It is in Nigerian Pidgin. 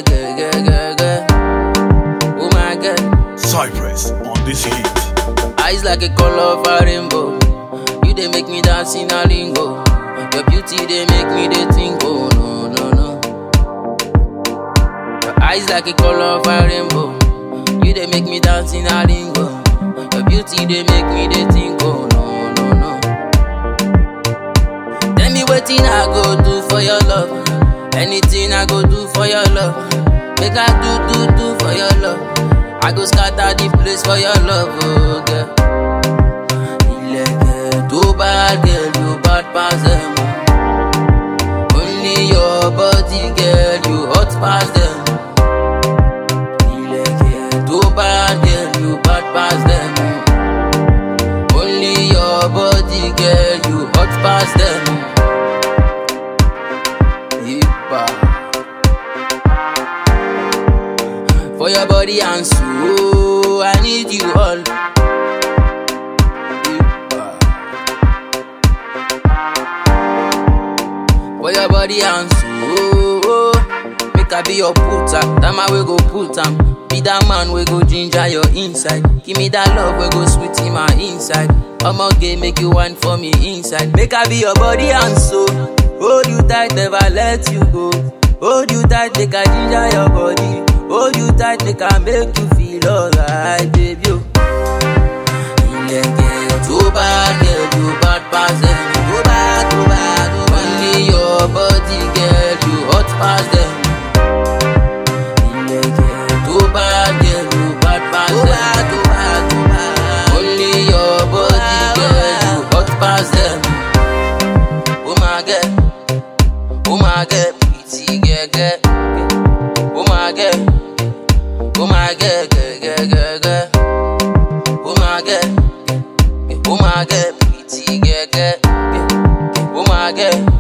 girl, girl, girl, girl. Oh my God. Cypress on this hit. Eyes like a color of a rainbow. You they make me dance in a lingo. Your beauty they make me they think. Oh no no no. Your eyes like a color of a rainbow. You they make me dance in a lingo. Your beauty they make me they think. Oh no no no. Tell me what I go do for your love. Anything I go do for your love. Make I do do do for your love. I go scatter the place for your love, oh girl. Ilẹ̀kẹ̀ tó bá girl, you bad pass them. Only your body, girl, you hot pass them. Ilẹ̀kẹ̀ tó bá girl, you bad pass them. Only your body, girl, you hot pass them. Ipa. For your body and soul, I need you all. Ipa. For your body and soul, make I be your putter. That man we go put am. Be that man we go ginger your inside. Give me that love we go sweet in my inside. I'ma get make you wine for me inside. Make I be your body and soul. Hold you tight, never let you go. Hold you tight, make I ginger your body. Hold you tight, make I make you feel alright, baby. oh. Ilẹ̀kẹ̀ tó bá girl, you bad pass them. Tó bá, tó bá, tó bá. Only your body, girl, you hot pass them. Ilẹ̀kẹ̀ tó bá girl, you bad pass them. Tó bá, tó bá, tó bá. Only your body, girl, you hot pass them. Oh my God, oh my God, pretty girl, girl. Oh my God, oh my God, girl, girl, girl, girl. Oh my God, oh my God, pretty girl, girl. Oh my God,